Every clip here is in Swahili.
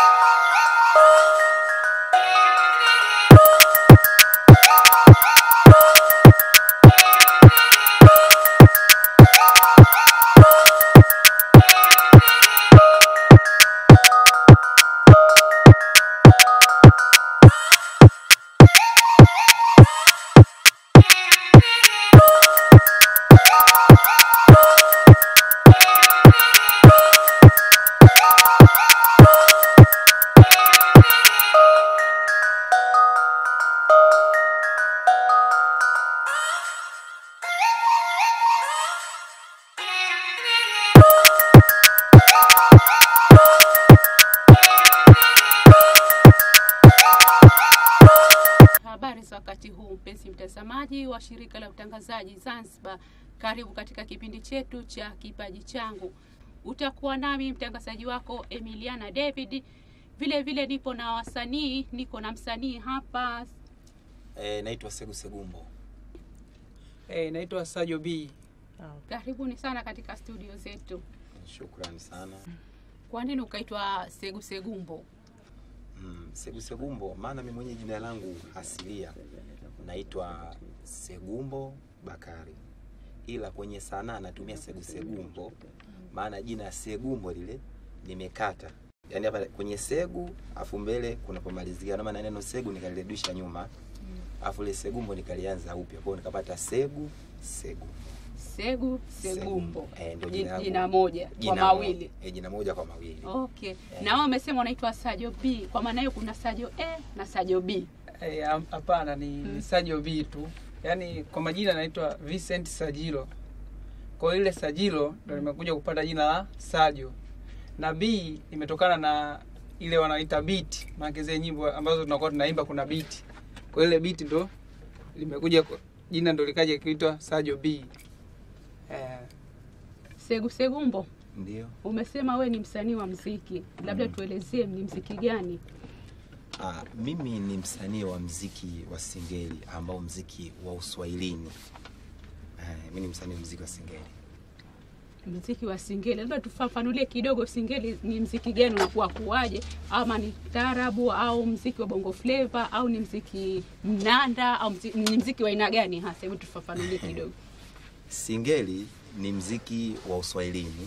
Habari za wakati huu mpenzi mtazamaji wa shirika la utangazaji Zanzibar, karibu katika kipindi chetu cha kipaji changu. Utakuwa nami mtangazaji wako Emiliana David. Vile vile nipo na wasanii, niko na msanii hapa. E, naitwa Segu Segumbo. Eh, naitwa Sajo B. Karibuni sana katika studio zetu. Shukrani sana. Kwa nini ukaitwa Segu Segumbo? Mm, Segu Segumbo maana mimi mwenye jina langu asilia naitwa Segumbo Bakari, ila kwenye sanaa natumia Segu Segumbo, maana jina Segumbo lile nimekata, yaani hapa kwenye Segu afu mbele kunapomalizia, na maana neno Segu nikalirudisha nyuma, afu ile Segumbo nikalianza upya, kwa hiyo nikapata Segu Segu Segu Segumbo, Eh, ndio Ji- jina langu. jina moja kwa Jina mawili. mo- eh, jina moja kwa mawili. Okay. Na wewe umesema unaitwa Sajo B. Kwa maana hiyo kuna Sajo A na Sajo B. Eh, am- hapana ni Mm. Sajo B tu. Yaani kwa majina naitwa Vincent Sajilo. Kwa hiyo ile Sajilo ndo nimekuja kupata jina la Sajo. Na B imetokana na ile wanaita beat, maana zile nyimbo ambazo tunakuwa tunaimba kuna beat. Kwa hiyo ile beat ndo limekuja kwa- jina ndo likaja kuitwa Sajo B. Eh, Segu Segumbo. Ndio. Umesema we ni msanii wa mziki, labda Mm. tuelezee ni mziki gani? Ah, mimi ni msanii wa mziki wa singeli ambao mziki wa uswahilini. Eh, mimi ni msanii wa mziki wa singeli. Mziki wa singeli, labda tufafanulie kidogo, singeli ni mziki gani, unakuwa kuwaje? Ama ni taarabu au mziki wa bongo flava au ni mziki mnanda au mziki, ni mziki wa aina gani hasa? Hebu tufafanulie kidogo. Singeli ni mziki wa uswahilini,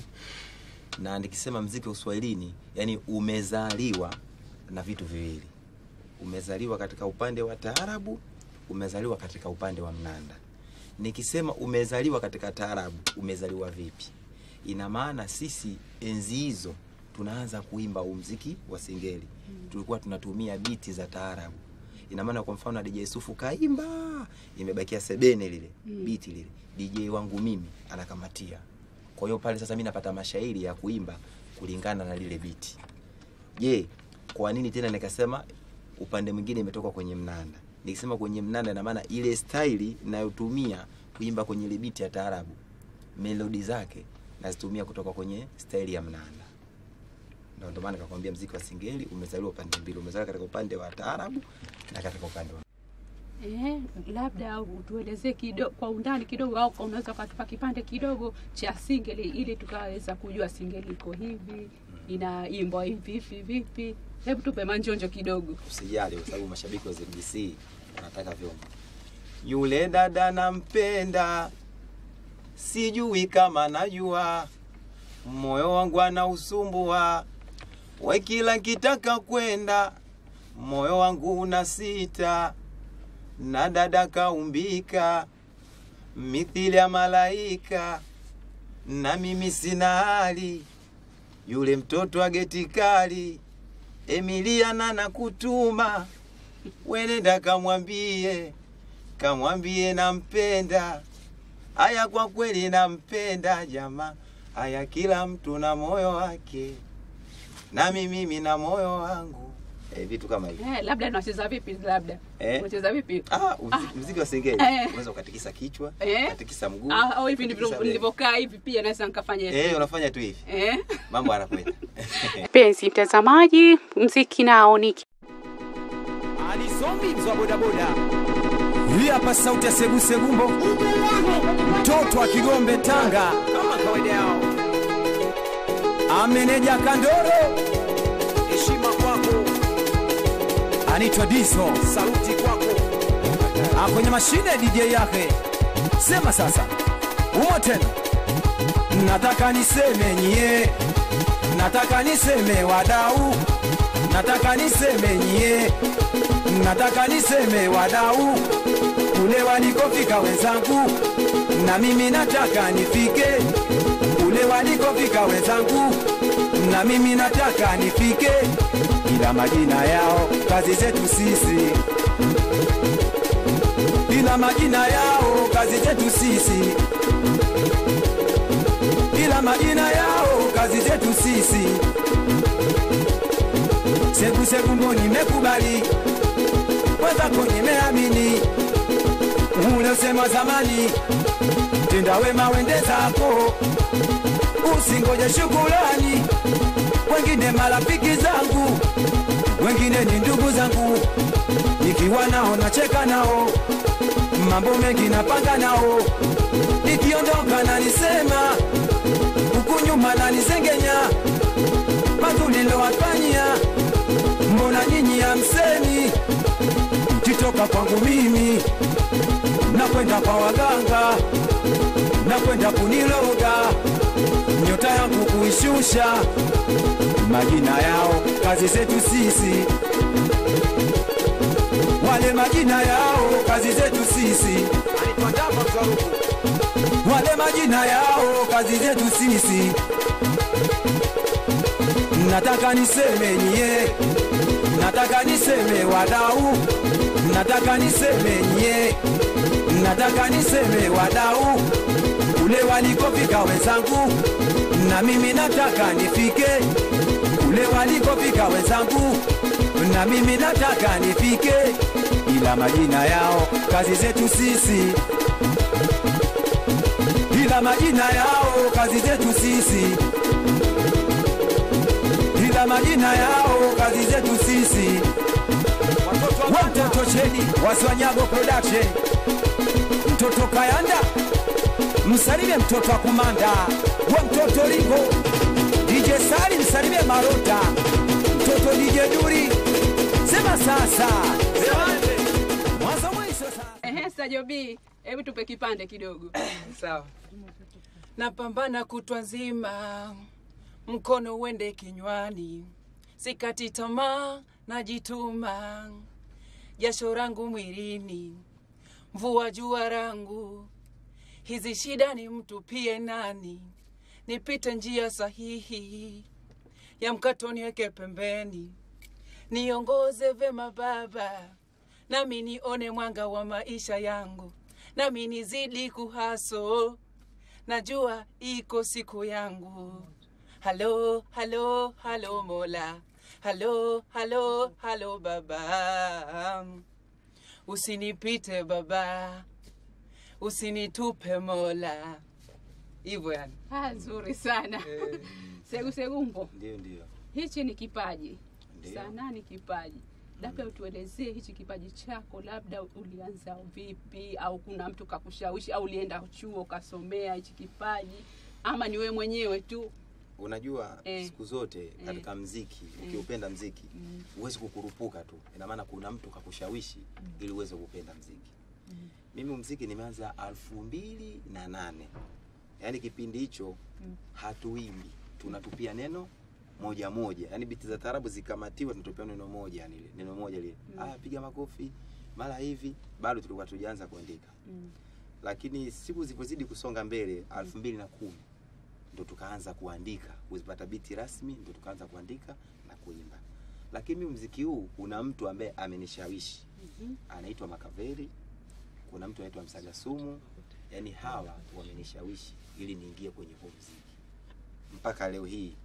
na nikisema mziki wa uswahilini, yani umezaliwa na vitu viwili. Umezaliwa katika upande wa taarabu, umezaliwa katika upande wa mnanda. Nikisema umezaliwa katika taarabu, umezaliwa vipi? Ina maana sisi enzi hizo tunaanza kuimba huu mziki wa singeli, tulikuwa tunatumia biti za taarabu. Ina maana kwa mfano DJ Sufu kaimba, imebakia sebene lile Mm. biti lile, DJ wangu mimi anakamatia. Kwa hiyo pale sasa mimi napata mashairi ya kuimba kulingana na lile biti. Je, kwa nini tena nikasema upande mwingine imetoka kwenye mnanda? Nikisema kwenye mnanda, ina maana ile staili nayotumia kuimba kwenye ile biti ya taarabu, melodi zake nazitumia kutoka kwenye staili ya mnanda. Ndio ndio maana nikakwambia mziki wa singeli umezaliwa upande mbili, umezaliwa katika upande wa taarabu na katika upande wa Eh, labda utuelezee kidogo kwa undani kidogo, au kwa unaweza ukatupa kipande kidogo cha singeli ili tukaweza kujua singeli iko hivi, inaimbwa hivi hivi vipi. Hebu tupe manjonjo kidogo. usijali kwa sababu mashabiki wa ZBC wanataka vyombo. Yule dada nampenda, sijui kama najua, moyo wangu anausumbua, we kila kitaka kwenda, moyo wangu unasita, na dada kaumbika mithili ya malaika, na mimi sina hali, yule mtoto wa geti kali Emiliana na kutuma wenenda kamwambie, kamwambie nampenda. Aya, kwa kweli nampenda jamaa. Aya, kila mtu na moyo wake, nami mimi na moyo wangu. Eh, vitu kama hivi Eh, labda unacheza vipi? Labda Eh? unacheza vipi? ah, mziki, mziki wa singeli Eh. unaweza ukatikisa kichwa Eh? ukatikisa mguu Ah, au hivi ukatikisa ndivyo bega. nilivyokaa hivi, pia naweza nikafanya hivi. Eh, unafanya tu hivi, Eh? mambo yanakwenda. Mpenzi mtazamaji, mziki nao ni Alizombi mzwa bodaboda. Hii hapa sauti ya Segu Segumbo, mtoto wa Kigombe Tanga, kama kawaida yao. Ameneja Kandoro, heshima kwa anaitwa Diso. Saluti kwako. Ah, kwenye mashine DJ yake. Sema sasa. Umo tena. Nataka niseme nyie, nataka niseme wadau, nataka niseme nyie, nataka niseme wadau, kule walikofika wenzangu, na mimi nataka nifike kule walikofika wenzangu, na mimi nataka nifike, ila majina yao kazi zetu sisi, ila majina yao kazi zetu sisi ila majina yao kazi zetu sisi. Segu segu ndo nimekubali, wenzako nimeamini, ule usema zamani, tenda wema wende zako, usingoje shukulani, wengine marafiki zangu, wengine ni ndugu zangu, nikiwa nao nacheka nao, mambo mengi napanga nao, nikiondoka na nisema huku nyuma nanisengenya mazulilowafanyia mbona nyinyi hamsemi mkitoka kwangu mimi nakwenda kwa waganga nakwenda kuniloga nyota yangu kuishusha majina yao kazi zetu sisi wale majina yao kazi zetu sisi wale majina yao kazi zetu sisi. Nataka niseme nyie, nataka niseme wadau, nataka niseme nyie, nataka niseme wadau, kule walikofika wenzangu, na mimi nataka nifike kule walikofika wenzangu, na mimi nataka nifike, ila majina yao kazi zetu sisi ila majina yao kazi zetu sisi, ila majina yao kazi zetu sisi. Watoto cheni Waswanyago Production, mtoto Kayanda, msalimie mtoto wa Kumanda, we mtoto Lingo, DJ Sali msalimie Marota, mtoto DJ Duri, sema sasa, mwanzo mwisho sasa. Ehe, Sajo B, hebu tupe kipande kidogo. Sawa. Napambana kutwa nzima, mkono uende kinywani, sikati tamaa, najituma, jasho rangu mwilini, mvua jua rangu, hizi shida ni mtupie nani, nipite njia sahihi, ya mkato niweke pembeni, niongoze vema Baba, nami nione mwanga wa maisha yangu, nami nizidi kuhaso najua iko siku yangu. Halo, halo, halo Mola, halo, halo, halo Baba, usinipite Baba, usinitupe Mola. Hivyo yani. Ah, nzuri sana. Segu Segumbo, Ndio, ndio. hichi ni kipaji. Ndio. Sanaa ni kipaji. Labda utuelezee hichi kipaji chako, labda ulianza vipi, au kuna mtu kakushawishi, au ulienda chuo ukasomea hichi kipaji, ama ni wewe mwenyewe tu? Unajua Eh. siku zote katika mziki ukiupenda mziki huwezi kukurupuka tu, ina maana kuna mtu kakushawishi ili uweze kupenda mziki. Mimi mziki nimeanza alfu mbili na nane yaani kipindi hicho hatuimbi, tunatupia neno moja moja, yaani biti za tarabu zikamatiwa, tunatupia neno moja, yani ile neno moja lile, ah, piga makofi mara hivi, bado tulikuwa tujaanza kuandika lakini siku zilipozidi kusonga mbele alfu mbili na kumi ndo tukaanza kuandika kuzipata biti rasmi ndo tukaanza kuandika na kuimba lakini mimi mziki huu kuna mtu ambaye amenishawishi anaitwa makaveri kuna mtu anaitwa msaga sumu yaani hawa wamenishawishi ili niingie kwenye huu mziki mpaka leo hii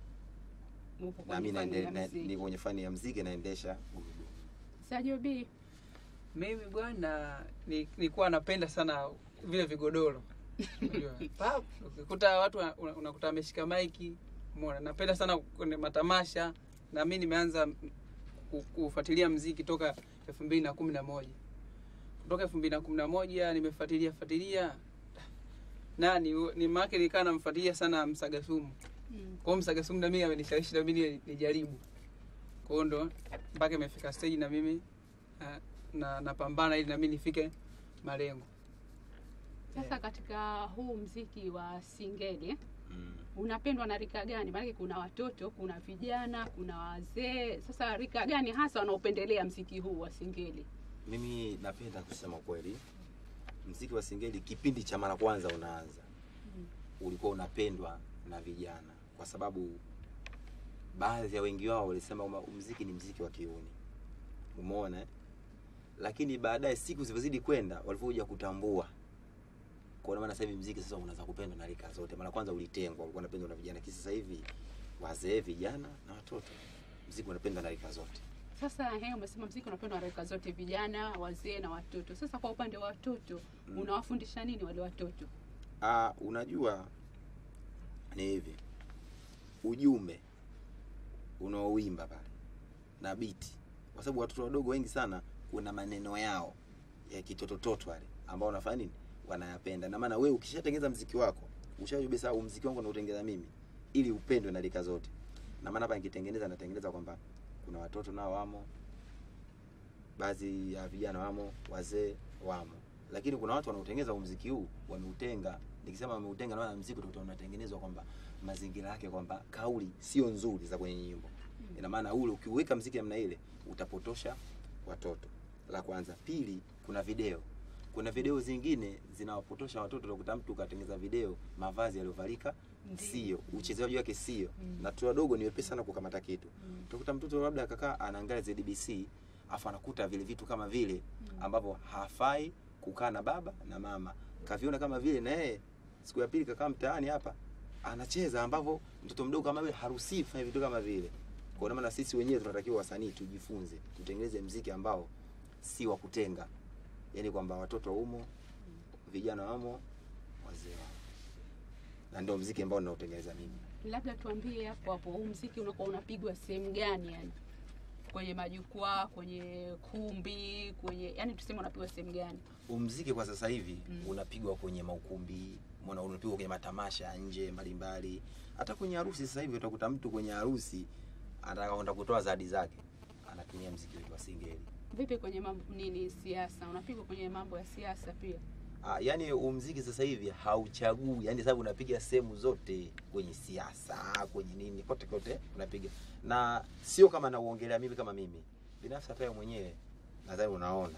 Upo nami kwenye fani naende- ya na- muziki. ni kwenye fani ya mziki naendesha gurudumu Sajo B, Mimi bwana ni- nilikuwa napenda sana vile vigodoro. Unajua, pap, ukikuta watu wana- una- unakuta ameshika maiki, umeona. Napenda sana kwenye matamasha na mimi nimeanza ku- kufuatilia mziki toka elfu mbili na kumi na moja kutoka elfu mbili na kumi na moja nimefuatilia fuatilia nani ni maake nikaa namfuatilia sana Msagasumu. Mm. Kwa hiyo Msagasumu na mimi amenishawishi na mimi nijaribu. Kwa hiyo ndo mpaka imefika stage na mimi na, na napambana ili nami nifike malengo Sasa katika huu mziki wa singeli mm. unapendwa na rika gani? Maanake kuna watoto, kuna vijana, kuna wazee. Sasa rika gani hasa wanaopendelea mziki huu wa singeli? mimi napenda kusema kweli mziki wa singeli kipindi cha mara kwanza unaanza ulikuwa unapendwa na vijana kwa sababu baadhi ya wengi wao walisema kwamba mziki ni mziki wa kiuni umeona eh? lakini baadaye siku zilivyozidi kwenda walivyokuja kutambua kwa maana sasa hivi mziki sasa unaanza kupendwa na rika zote mara kwanza ulitengwa ulikuwa unapendwa na vijana kisi sasa hivi wazee vijana na watoto mziki unapendwa na rika zote Sasa he, umesema mziki unapendwa na rika zote, vijana, wazee na watoto. Sasa kwa upande wa watoto Mm. unawafundisha nini wale watoto? Ah, unajua ni hivi, ujumbe unaoimba pale na biti, kwa sababu watoto wadogo wengi sana kuna maneno yao ya kitotototo wale ambao wanafanya nini, wanayapenda. Na maana wewe ukishatengeneza mziki wako ushajua besa, huu mziki wangu nautengeneza mimi ili upendwe na rika zote. Na maana hapa nikitengeneza natengeneza kwamba kuna watoto nao wamo, baadhi ya vijana wamo, wazee wamo, lakini kuna watu wanaotengeneza huu mziki huu wameutenga. Nikisema wameutenga, naona mziki utakuta unatengenezwa kwamba mazingira yake kwamba kauli sio nzuri za kwenye nyimbo. Ina maana ule ukiweka mziki namna ile utapotosha watoto. La kwanza. Pili, kuna video. Kuna video zingine zinawapotosha watoto. Utakuta mtu katengeneza video mavazi yaliyovalika Ndiyo. sio, uchezaji wake sio, Mm. na watoto wadogo ni wepesi sana kukamata kitu Mm. utakuta mtoto labda akakaa anaangalia ZBC afu anakuta vile vitu kama vile ambavyo hafai kukaa na baba na mama, kaviona kama vile na yeye siku ya pili kakaa mtaani hapa anacheza, ambavyo mtoto mdogo kama vile haruhusiwi kufanya vitu kama vile. Kwa maana sisi wenyewe tunatakiwa wasanii tujifunze, tutengeneze mziki ambao si wa kutenga, yaani kwamba watoto umo, vijana wamo, wazee wamo, na ndio mziki ambao ninaotengeneza mimi. Labda tuambie hapo hapo, huu mziki unakuwa unapigwa sehemu gani? Yani kwenye majukwaa, kwenye kumbi, kwenye yani tuseme unapigwa sehemu gani? Umziki kwa sasa hivi Mm. unapigwa kwenye maukumbi, mbona unapigwa kwenye matamasha ya nje mbalimbali, hata kwenye harusi. Sasa hivi utakuta mtu kwenye harusi anataka kwenda kutoa zawadi zake, anatumia mziki wetu wa singeli. Vipi kwenye mambo nini, siasa? Unapigwa kwenye mambo ya siasa pia? Ah, yani umziki sasa hivi hauchagui, yani sababu unapiga sehemu zote, kwenye siasa, kwenye nini, kote kote unapiga, na sio kama nauongelea mimi kama mimi binafsi, hata wewe mwenyewe nadhani unaona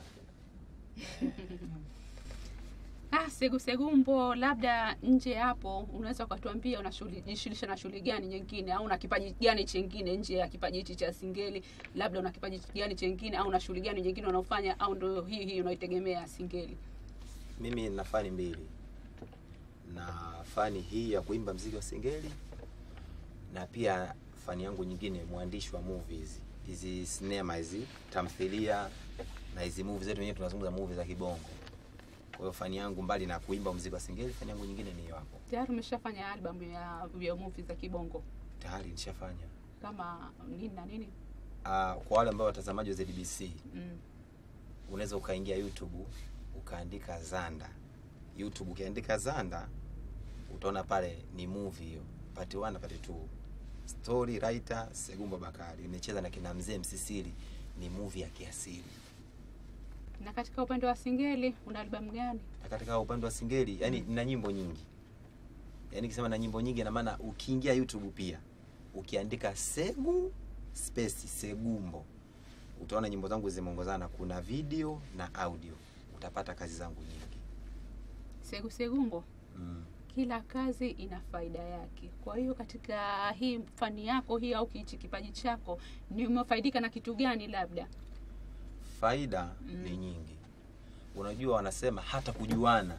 Ah, Segu Segumbo, labda nje hapo unaweza ukatuambia unajishughulisha na shughuli gani nyingine au una kipaji gani chengine nje ya kipaji hichi cha singeli? Labda una kipaji gani chengine au una shughuli gani nyingine unaofanya au ndio hii hii unaitegemea singeli? mimi nina fani mbili na fani hii ya kuimba mziki wa singeli na pia fani yangu nyingine mwandishi wa movies hizi sinema hizi tamthilia na hizi movie zetu wenyewe tunazungumza movie za kibongo kwa hiyo fani yangu mbali na kuimba mziki wa singeli fani yangu nyingine ni hiyo hapo Tayari umeshafanya album ya, ya movie za kibongo tayari nishafanya kama nini na nini? uh, kwa wale ambao watazamaji wa ZBC Mm. unaweza ukaingia YouTube ukaandika Zanda. YouTube ukiandika Zanda utaona pale ni movie hiyo, part 1 na part 2. Story writer Segumba Bakari imecheza na kina mzee Msisili, ni movie ya kiasili. Na katika upande wa singeli una album gani? Na katika upande wa singeli, yani na nyimbo nyingi. Yaani nikisema na nyimbo nyingi na maana ukiingia YouTube pia ukiandika Segu space Segumbo utaona nyimbo zangu zimeongozana, kuna video na audio, utapata kazi zangu nyingi. Segu Segumbo, Mm. kila kazi ina faida yake. Kwa hiyo katika hii fani yako hii au hichi kipaji chako, ni umefaidika na kitu gani? Labda Faida Mm. ni nyingi. Unajua, wanasema hata kujuana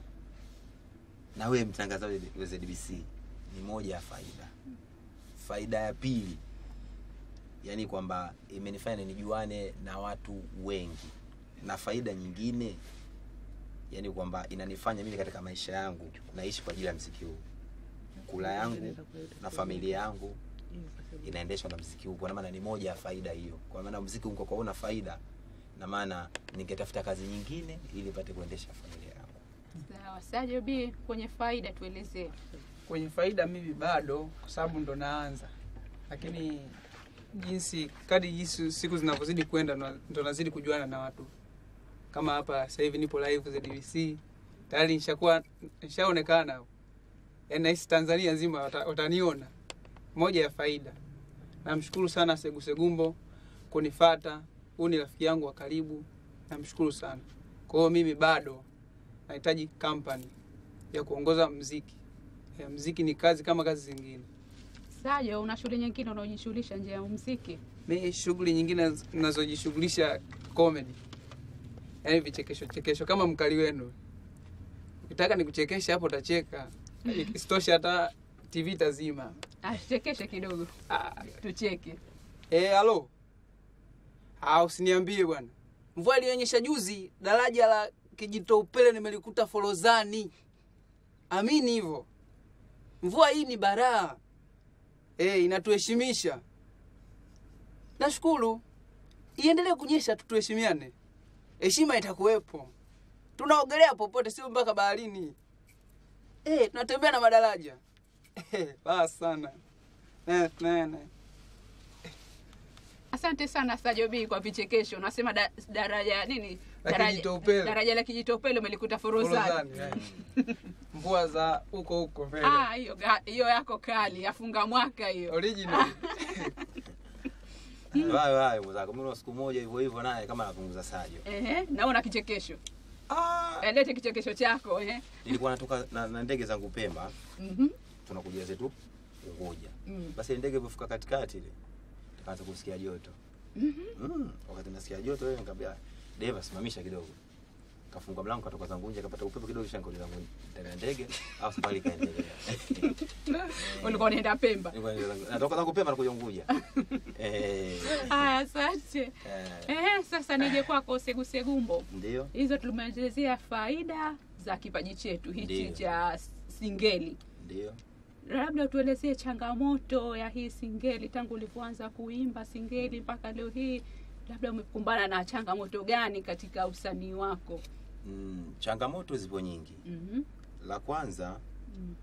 na wewe mtangazaji wa ZBC ni moja ya faida. Faida ya pili, yani kwamba imenifanya nijuane na watu wengi, na faida nyingine yani kwamba inanifanya mimi katika maisha yangu naishi kwa ajili ya mziki huu. Kula yangu na familia yangu inaendeshwa na mziki huu, kwa maana ni moja ya faida hiyo. Kwa maana mziki huu kwa una faida, na maana ningetafuta kazi nyingine ili nipate kuendesha familia yangu. sawa. Sajo B, kwenye faida tuelezee. kwenye faida mimi bado kwa sababu ndo naanza lakini jinsi kadi jinsi siku zinavyozidi kwenda ndo- ndo nazidi kujuana na watu kama hapa sasa hivi nipo live ZBC tayari nishakuwa nishaonekana yaani nahisi Tanzania nzima wata- wataniona moja ya faida namshukuru sana Segu Segumbo kunifata huu ni rafiki yangu wa karibu namshukuru sana kwa hiyo mimi bado nahitaji company ya kuongoza mziki ya mziki ni kazi kama kazi zingine Sajo, una shughuli nyingine unaojishughulisha nje ya muziki? mi shughuli nyingine nazojishughulisha comedy yaani vichekesho chekesho kama mkali wenu ukitaka nikuchekesha hapo utacheka isitoshe hata tv tazima Ah, Chekeshe kidogo ah, tucheke. Eh, halo. Ah, usiniambie bwana. Mvua ilionyesha juzi, daraja la Kijito Upele nimelikuta Forozani. Amini hivyo. Mvua hii ni baraa. Eh, inatuheshimisha. Nashukuru. Iendelee kunyesha tu tuheshimiane. Heshima itakuwepo. Tunaogelea popote sio mpaka baharini. Eh, tunatembea na madaraja. Eh, basi sana. Eh, nene. Asante sana Sajo B kwa vichekesho. Unasema da, daraja nini? La Daraja- Kijitopele. Daraja la Kijitopele umelikuta Forozani. Forozani, eh. Mvua za huko huko mbele. Ah, hiyo ga- hiyo yako kali, yafunga mwaka hiyo. Original. Hayo hayo mwenzako. Mimi siku moja hivyo hivyo naye kama anapunguza Sajo. Ehe, naona kichekesho. Ah, Eh, Lete kichekesho chako eh. nilikuwa natoka na, na ndege zangu Pemba, Mhm. tunakuja zetu Unguja. Mm. Basi ile ndege ilipofika katikati ile tukaanza kusikia joto. Mm. Wakati nasikia joto ile nikamwambia Deva simamisha kidogo. Kafunga mlango katoka zangu nje kapata upepo kidogo kisha nikauliza zangu ndani ya ndege au safari kaendelea. Ulikuwa unaenda Pemba. Nilikuwa naenda zangu- natoka zangu Pemba nakuja Unguja. Eh. Haya, asante. Eh. Eh, sasa nije kwako Segu Segumbo. Ndio. Hizo tumeelezea faida za kipaji chetu hichi Ndiyo. cha singeli. Ndio. Labda tuelezee changamoto ya hii singeli tangu ulivyoanza kuimba singeli mpaka leo hii, labda umekumbana na changamoto gani katika usanii wako? Mm, changamoto zipo nyingi. Mhm. La kwanza Mm.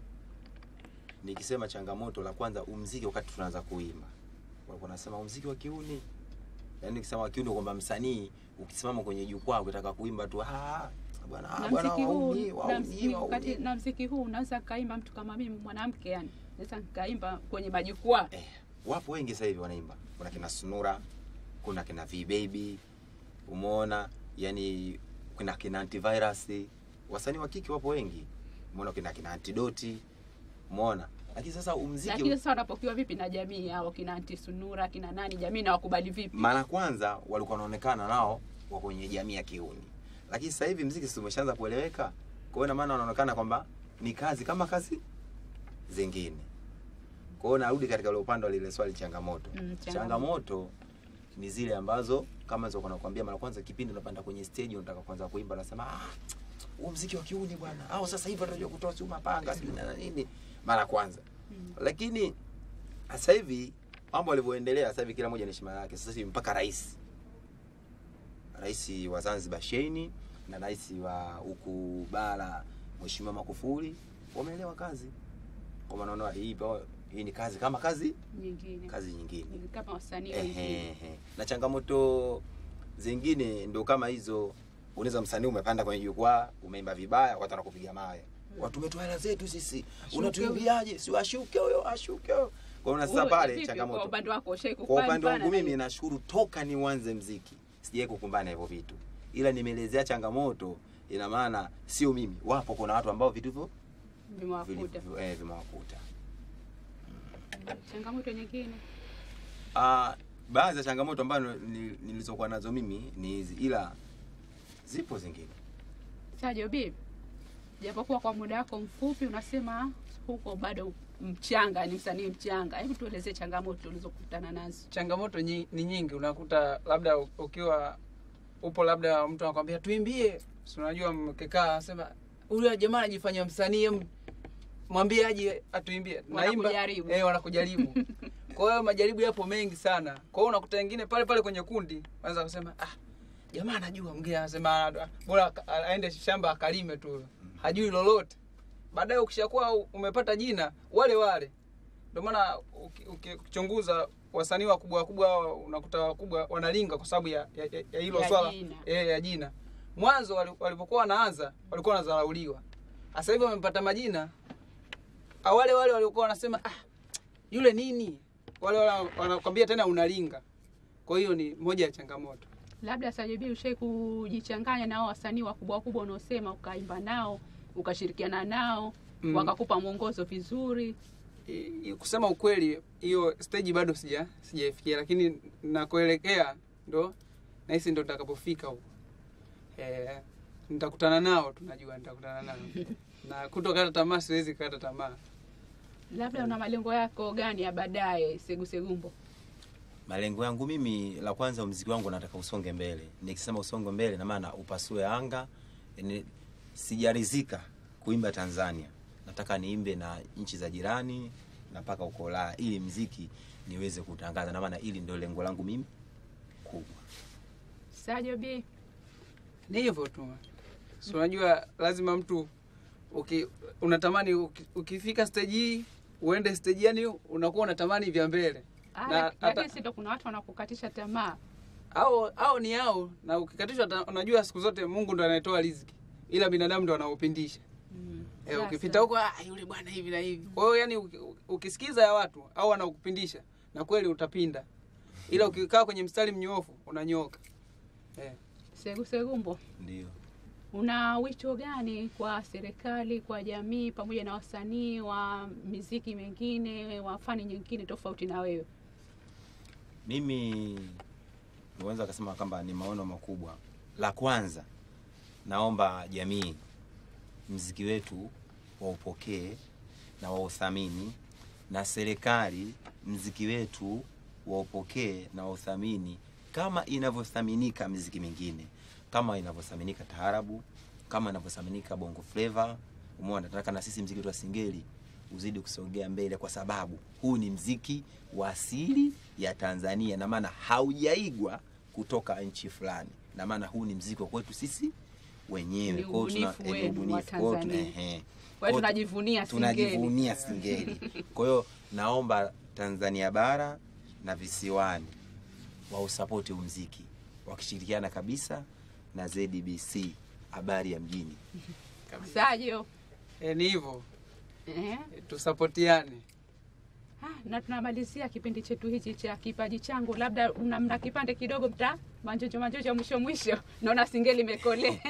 nikisema changamoto, la kwanza umziki, wakati tunaanza kuimba walikuwa nasema umziki wa kiuni, yaani nikisema wa kiuni kwamba msanii ukisimama kwenye jukwaa ukitaka kuimba tu ah, bwana ah, Na bwana mziki huu wauni na wauni mziki, wakati, wauni. na mziki huu unaweza kaimba mtu kama mimi mwanamke, yani naweza nikaimba kwenye majukwaa Eh, wapo wengi sasa hivi wanaimba. Kuna kina Sunura, kuna kina V Baby, umeona, yani kuna kina Antivirus, wasanii wa kike wapo wengi, umeona, kina kina Antidoti, umeona. Lakini sasa umziki lakini sasa wanapokiwa vipi na jamii hao kina Anti Sunura kina nani, jamii na wakubali vipi? mara kwanza walikuwa wanaonekana nao wako kwenye jamii ya kiuni, lakini sasa hivi mziki si umeshaanza kueleweka. Kwa hiyo ina maana wanaonekana kwamba ni kazi kama kazi zingine. Kwa hiyo narudi katika ule upande wa lile swali changamoto. Mm, changamoto. changamoto ni zile ambazo kama nilizokuwa nakwambia mara kwanza, kipindi unapanda kwenye stage unataka kuanza kuimba, unasema ah, huo mziki wa kiuni bwana, au sasa hivi watajua kutoa si mapanga sijui na nini, mara kwanza Mm. lakini sasa hivi mambo yalivyoendelea, sasa hivi kila mmoja na heshima yake. Sasa hivi mpaka rais rais wa Zanzibar Sheini na rais wa huku bara Mheshimiwa Magufuli wameelewa kazi, kwa maana wanaona hii pa- hii ni kazi kama kazi nyingine kazi nyingine. Ni kama wasanii Ehe, wengine. ehe. na changamoto zingine ndo kama hizo. Unaweza msanii umepanda kwenye jukwaa umeimba vibaya, watu wanakupiga mawe, watu umetoa hela zetu sisi, unatuimbiaje? Si ashuke huyo, ashuke huyo. Kwa hiyo sasa Wewe, pale vipi changamoto Kwa upande wako ushai kwa upande kupambana wangu na mimi hiyo? nashukuru toka nianze mziki sijawahi kukumbana hivyo vitu, ila nimeelezea changamoto. Ina maana sio mimi, wapo kuna watu ambao vitu hivyo vili- vimewakuta eh, vimewakuta. changamoto nyingine Ah, baadhi ya changamoto ambazo ni- nilizokuwa nazo mimi ni hizi, ila zipo zingine. Sajo B, japokuwa kwa muda wako mfupi unasema huko bado mchanga, ni msanii mchanga, hebu tuelezee changamoto ulizokutana nazo. changamoto nyi, ni nyingi unakuta labda u- ukiwa upo labda mtu anakwambia tuimbie si unajua mkikaa anasema huyu jamaa anajifanya msanii em, mwambie aje atuimbie Wanakujaribu. eh, wanakujaribu kwa hiyo majaribu yapo mengi sana kwa hiyo unakuta wengine pale pale kwenye kundi anaweza kusema ah jamaa anajua mwingine anasema "Ah, bora aka- aende shamba akalime tu hajui lolote baadaye ukishakuwa umepata jina wale wale ndio maana uki- uki- ukichunguza wasanii wakubwa wakubwa hawa unakuta wakubwa wanalinga kwa sababu ya ya- ya- ya hilo Ya swala jina. eh, ya jina mwanzo wali- walipokuwa wanaanza walikuwa wanadharauliwa sasa hivi wamepata majina Ah, wale wale waliokuwa wanasema ah, yule nini wale wale wanakwambia tena unalinga kwa hiyo ni moja ya changamoto Labda Sajobi ushai kujichanganya nao wasanii wakubwa wakubwa unaosema ukaimba nao ukashirikiana nao Mm. wakakupa mwongozo vizuri. I- i- kusema ukweli hiyo stage bado sija sijaifikia lakini nakuelekea ndo nahisi ndo nitakapofika huko eh, nitakutana nao tunajua nitakutana nao na kutokata tamaa siwezi kukata tamaa Labda una malengo yako gani ya baadaye Segusegumbo? malengo yangu mimi la kwanza mziki wangu nataka usonge mbele nikisema usonge mbele na maana upasue anga yani sijarizika kuimba tanzania nataka niimbe na nchi za jirani na mpaka uko Ulaya ili mziki niweze kutangaza na maana ili ndio lengo langu mimi kubwa Sajobi, ni hivyo tu si unajua lazima mtu uki, unatamani uki, ukifika stage hii uende stage yani unakuwa unatamani vya mbele Ah, Na lak- hata- lakini si ndo kuna watu wanakukatisha tamaa. au au ni au na ukikatishwa ta- unajua siku zote mungu ndo anayetoa riziki ila binadamu ndo anaopindisha Mm. Eh, Sasa, ukipita huko ah, yule bwana hivi na hivi. Kwa hiyo yani uki- ukisikiza ya watu au wanakupindisha na kweli utapinda, ila ukikaa kwenye mstari mnyoofu unanyoka. Eh. Segusegumbo, ndio una wito gani kwa serikali, kwa jamii, pamoja na wasanii wa miziki mengine, wa fani nyingine tofauti na wewe? mimi niweza kasema kwamba ni maono makubwa la kwanza naomba jamii mziki wetu waupokee na wauthamini na serikali mziki wetu waupokee na wauthamini kama inavyothaminika miziki mingine kama inavyothaminika taarabu kama inavyothaminika bongo flava umeona nataka na sisi mziki wetu wa singeli uzidi kusogea mbele kwa sababu huu ni mziki wa asili ya tanzania na maana haujaigwa kutoka nchi fulani na maana huu ni mziki wa kwetu sisi wenyewe Ni Kwa hiyo tuna- ubunifu eh, ni wenu wa ubunifu. Kwa hiyo tuna- Tanzania. ehe. Kwa hiyo Kwa tunajivunia Singeli. tunajivunia singeli kwa hiyo naomba tanzania bara na visiwani wausapoti huu mziki wakishirikiana kabisa na zdbc habari ya mjini Sajo, Eh, ni hivyo. eh? Eh, tusapotiane. Ah, na tunamalizia kipindi chetu hichi cha kipaji changu, labda mna, mna kipande kidogo mta manjojo manjojo mwisho mwisho, naona singeli imekolea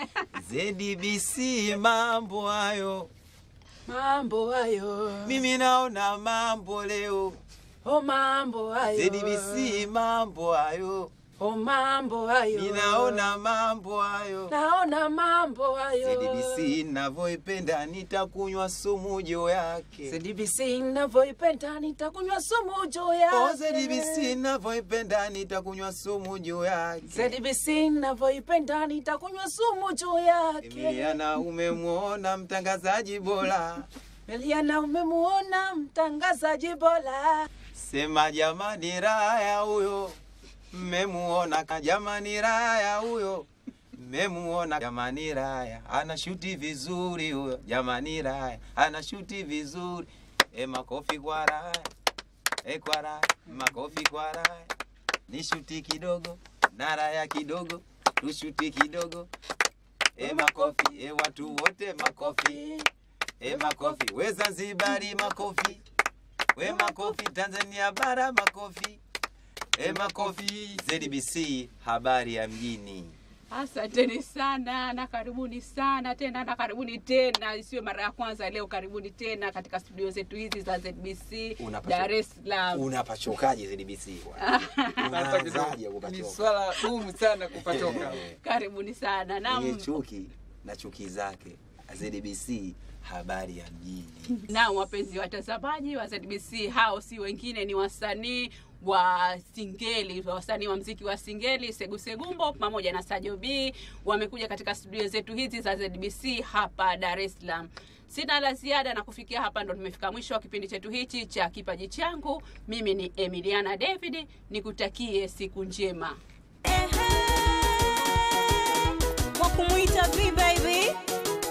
zdbc mambo hayo Mambo hayo, mimi naona mambo leo oh mambo hayo, zdbc mambo hayo oh mambo hayo, ninaona mambo hayo naona mambo hayo, zdbc navyoipenda nitakunywa sumu juu yake ZDBC ninavyoipenda nitakunywa sumu juu Oh, yake. ZDBC navyoipenda nitakunywa sumu juu yake ZDBC ninavyoipenda nitakunywa sumu juu yake. Emiliana umemwona mtangazaji bora Eliana, umemuona mtangazaji bora. sema jamani raya huyo mmemuona ka jamani raya huyo mmemuona jamani raya ana shuti vizuri huyo jamani raya ana shuti vizuri e makofi kwa raya e kwa raya makofi kwa raya ni shuti kidogo na raya kidogo tushuti kidogo e makofi e watu wote makofi e makofi we zanzibari makofi we makofi tanzania bara makofi e makofi zdbc habari ya mjini Asanteni sana na karibuni sana tena na karibuni tena, isiwe mara ya kwanza leo. Karibuni tena katika studio zetu hizi za ZBC Unapacho- Dar es Salaam. unapachokaje zdbc Hata unaanzaje kidogo. Ni kupachoka swala gumu sana kupatoka. Karibuni sana na mwenye chuki na chuki zake zdbc habari ya mjini na wapenzi watazamaji wa ZBC, hao si wengine ni wasanii wa singeli, wasanii wa mziki wa singeli Segusegumbo pamoja na Sajo B wamekuja katika studio zetu hizi za ZBC hapa Dar es Salaam. Sina la ziada na kufikia hapa ndo tumefika mwisho wa kipindi chetu hichi cha kipaji changu. Mimi ni Emiliana David, nikutakie siku njema. kwa kumwita V baby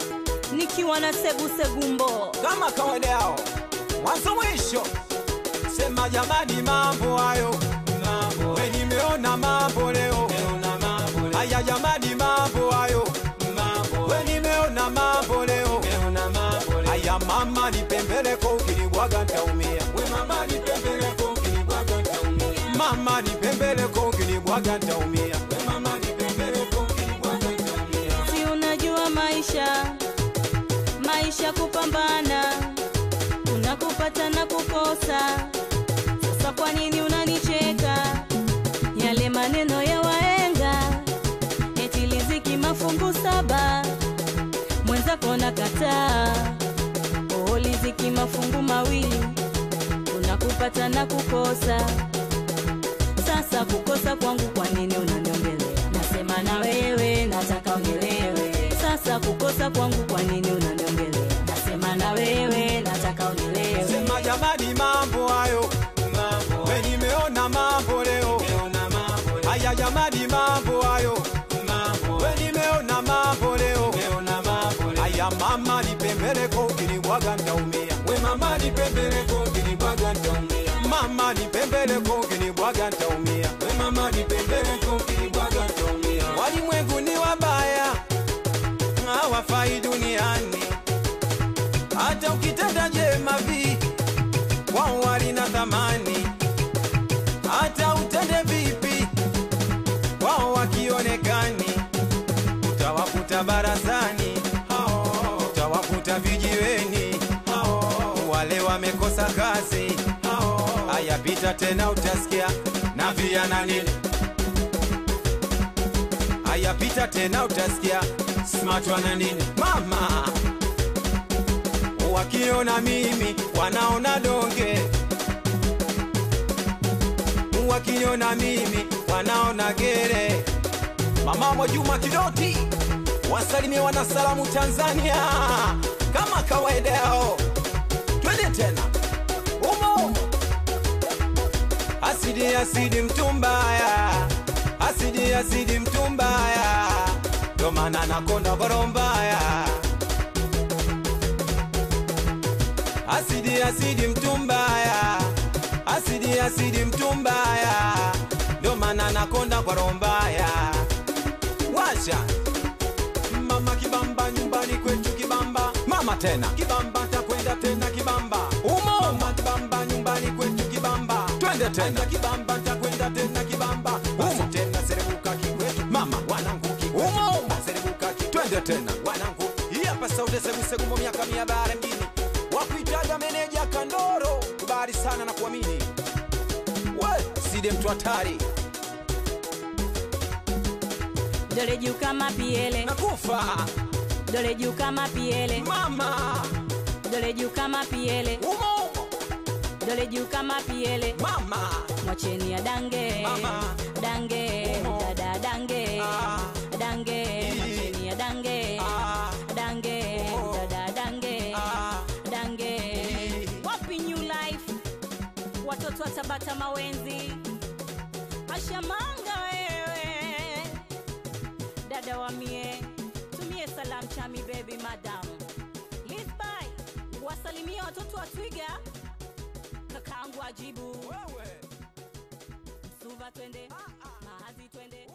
nikiwa na Sebu Segumbo. kama kawaida yao mwanzo mwisho sema jamani mambo hayo we nimeona mambo leo haya jamani mambo hayo we nimeona mambo leo haya mama nipembeleko ukinibwaga ntaumia we mama nipembeleko ukinibwaga ntaumia mama nipembeleko ukinibwaga ntaumia we mama nipembeleko ukinibwaga ntaumia si unajua maisha maisha kupambana kuna kupata na kukosa sasa kwa nini unanicheka yale maneno ya waenga eti liziki mafungu saba mwenzako nakataa oo liziki mafungu mawili kuna kupata na kukosa sasa kukosa kwangu kwa nini unaniongelea nasema na wewe nataka unielewe sasa kukosa kwangu kwa nini unaniongelea nasema na wewe nataka unielewe sema jamani mambo hayo we nimeona mambo leo haya jamani mambo hayo we nimeona mambo leo haya mama nipembeleko ukinibwaga ntaumia we mama nipembeleko ukinibwaga ntaumia mama nipembeleko ukinibwaga ntaumia we mama nipembeleko ukinibwaga ntaumia walimwengu ni wabaya hawafai duniani hata ukitenda jema vi wao walina thamani hata utende vipi wao wakionekani utawakuta barazani hao, utawakuta vijiweni hao, wale wamekosa kazi hao, hayapita tena utasikia na viana nini hayapita tena utasikia smart wana nini mama wakiona mimi wanaona donge wakiniona mimi wanaona gere mama Mwajuma Kidoti wasalimie wanasalamu Tanzania kama kawaida yao, twende tena umo umo. Asidi asidi mtumbaya, asidi asidi mtumbaya, ndo maana nakonda boro mbaya. Asidi asidi mtumbaya, asidi asidi mtumbaya, ndo maana nakonda kwa roho mbaya. Washa mama kibamba nyumbani kwetu kibamba mama tena kibamba takwenda tena kibamba umo mama kibamba nyumbani kwetu kibamba twende tena kibamba takwenda tena kibamba umo tena serebuka kikwetu mama wanangu umo umo serebuka ki twende tena wanangu hii hapa sauti segu segu mo miaka mia bare mjini wakuitaga meneja kandoro kubali sana na kuamini we side mtu hatari dole juu kama piele nakufa dole juu kama piele mama dole juu kama piele umo umo dole juu kama piele mama mwacheni ya dange Mama. dange Umo. dada dange Ah. dange Ii. mwacheni ya dange Ah. dange Umo. dada dange Ah. dange Ii. wapi new life watoto wa tabata mawenzi ashamanga wewe dada wa mie tumie salam chami baby madam lisby wasalimia watoto wa twiga kakaangu ajibu wewe suva twende mahazi twende